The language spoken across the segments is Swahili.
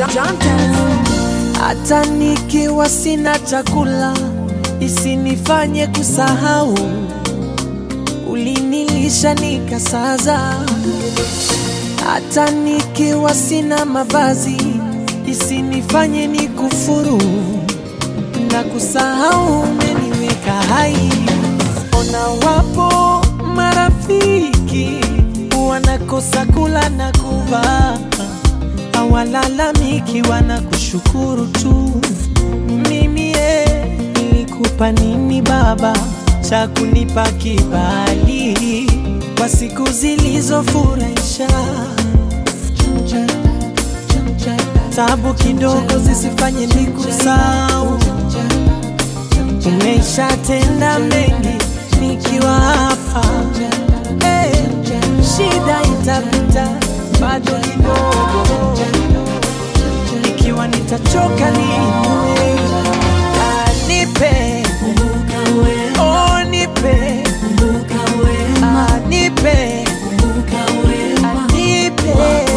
hata nikiwa sina chakula isinifanye kusahau ulinilisha nikasaza hata nikiwa sina mavazi isinifanye nikufuru na kusahau umeniweka hai ona wapo marafiki wanakosa kula na kuvaa hawalalamiki wanakushukuru tu mimi ye nilikupa nini baba cha kunipa kibali kwa siku zilizofurahisha tabu kidogo zisifanye nikusahau umeshatenda mengi nikiwa hapa hey, shida itapita bado kidogo ikiwa nitachoka niwe nipe oh, nipe Ah, nipe Ah, nipe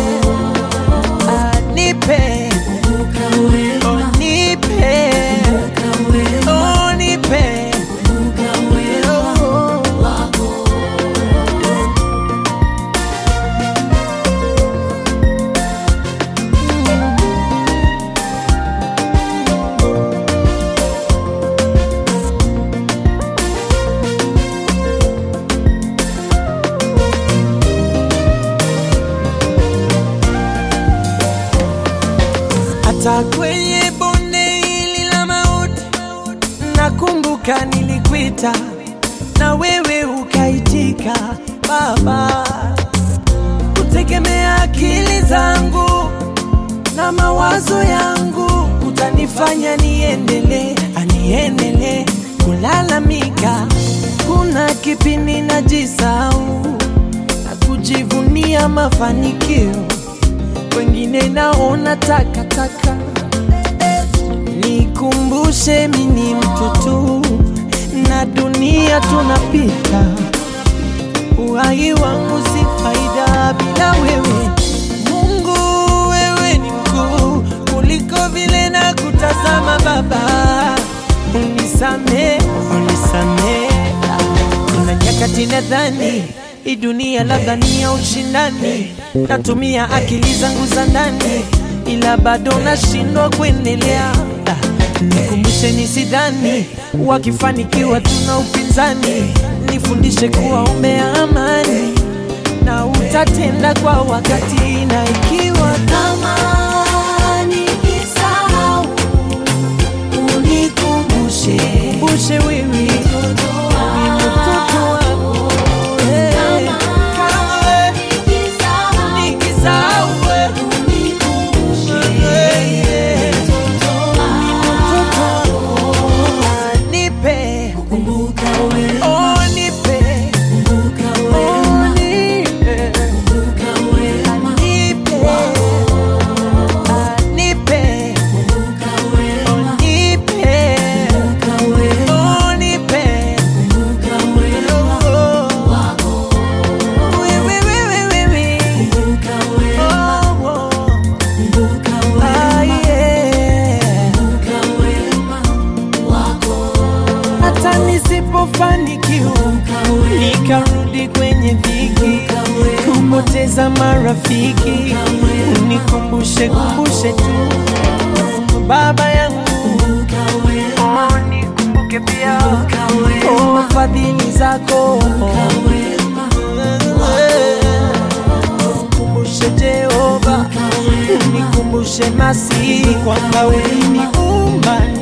Ah, nipe oh, nipe oh, nipe oh. hata kwenye bonde hili la mauti nakumbuka nilikuita na wewe ukaitika baba kutegemea akili zangu na mawazo yangu utanifanya niendelee aniendelee kulalamika kuna kipindi najisau na kujivunia mafanikio wengine naona takataka. Nikumbushe mini mtu tu na dunia tunapita, uhai wangu si faida bila wewe. Mungu, wewe ni mkuu kuliko vile na kutazama Baba, unisame, unisame. Kuna nyakati nadhani hii dunia labda ni ya ushindani, natumia akili zangu za ndani, ila bado nashindwa kuendelea. Ah, Nikumbushe nisidhani wakifanikiwa tuna upinzani, nifundishe kuwa umea amani na utatenda kwa wakati, na ikiwa Kama nikisahau, unikumbushe, kumbushe wewe ni mtoto wako eh. Kama wewe nikisahau, nikisahau wewe unikumbushe. mtoto wako nipe Kumbuka wewe, oh nipe kumbuka wewe, oh nipe kumbuka wewe, nipe Ah, nipe kumbuka wewe, oh nipe kumbuka wewe, oh nipe kumbuka wewe, oh wewe wewe wewe kumbuka wewe, oh oh kumbuka ah wewe, yeah kumbuka wema wako, hata nisipofanikiwa nikarudi kwenye dhiki kupoteza marafiki unikumbushe kumbushe tu baba yangu kumbuka wema, oh, nikumbuke pia kumbuka wema, oh, fadhili zako wema, kumbushe Jehova unikumbushe masihi kwamba uliniumba